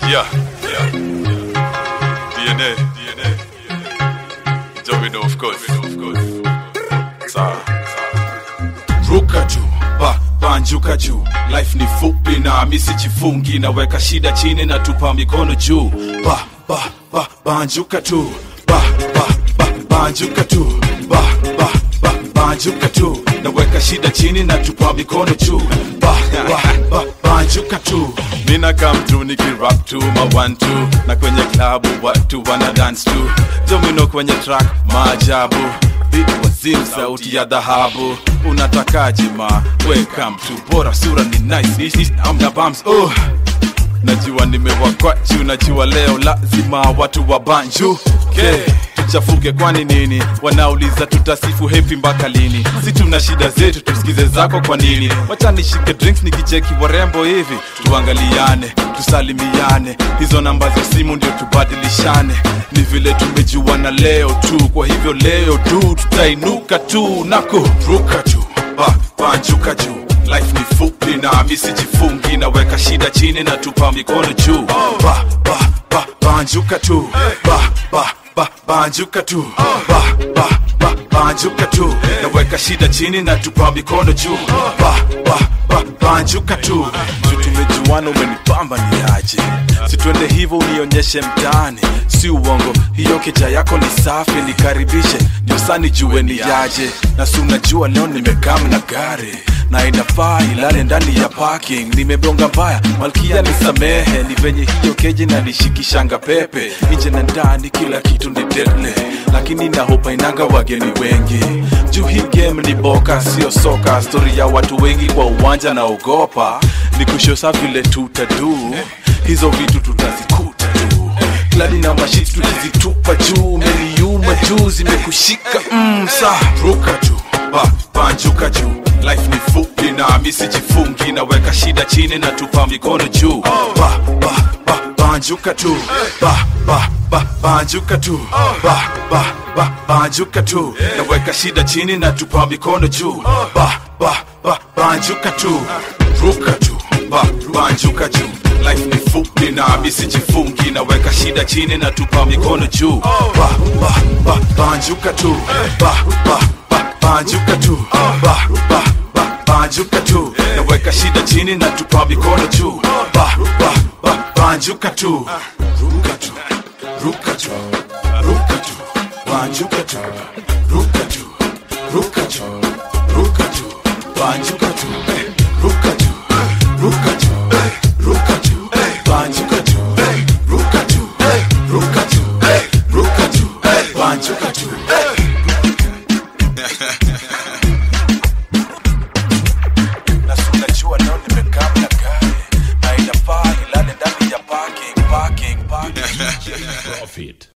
Yeah, yeah. DNA, DNA. Domino, of course, of course. Sawa, sawa. ruka juu ba banjuka juu life ni fupi na misijifungi naweka shida chini na tupa mikono juu ba ba ba banjuka tu ba ba ba banjuka tu ba ba ba banjuka tu naweka shida chini na tupa mikono juu ba ba ba banjuka tu mina come tu nikirap tu ma one two na kwenye klabu watu wana dance tu domino kwenye track maajabu beat wazim sauti ya dhahabu unatakaje ma welcome to bora sura ni nice Ishi- amna bums oh najua nimewakwa juu najua leo lazima watu wa banju okay. tuchafuke kwani nini wanauliza tutasifu hepi mpaka lini si tuna shida zetu tusikize zako kwa nini wacha nishike drinks nikicheki warembo hivi tuangaliane tusalimiane hizo namba za simu ndio tubadilishane ni vile tumejuana leo tu kwa hivyo leo tu tutainuka tu nako ruka juu ba banjuka juu life ni fupi na misijifungi naweka shida chini na tupa mikono juu ba ba ba banjuka tu ba ba ba banjuka tu ba ba ba banjuka tu naweka shida chini na tupa mikono juu ba ba ba banjuka tu tu tumejuana umenipamba ni aje situende hivyo unionyeshe mtaani si uongo hiyo keja yako ni safi nikaribishe ndio sani jue ni yaje na si unajua leo nimekam na gari na inafaa ilale ndani ya parking nimebonga mbaya malkia nisamehe ni venye hiyo keji na nishikishanga pepe nje na ndani kila kitu ni deadly lakini nahopa inanga wageni wengi juu hii game ni boka sio soka stori ya watu wengi kwa uwanja naogopa ni kushosa vile tutadu hizo vitu tutazikuta tu kladi na mashiti tukizitupa juu meliuma juu zimekushika mm, saa ruka juu ba banjuka juu life ni fupi na misijifungi naweka shida chini na tupa mikono juu ba ba ba banjuka tu ba ba ba banjuka tu ba ba ba banjuka tu naweka shida chini na tupa mikono juu ba ba ba banjuka tu ruka juu ba banjuka juu life ni fupi na misijifungi naweka shida chini na tupa mikono juu ba ba ba banjuka tu ba ba ba banjuka tu ba ba ba banjuka tu naweka shida chini na tupa mikono juu ba ba ba banjuka tu ruka tu ruka tu ruka tu banjuka tu ruka tu ruka tu ruka tu banjuka tu ruka tu ruka tu ruka tu banjuka tu ruka tu ruka tu ruka tu banjuka tu na si unajua leo nimekam na gari na inafaa ilale ndani ya parking, parking, parking. Profit.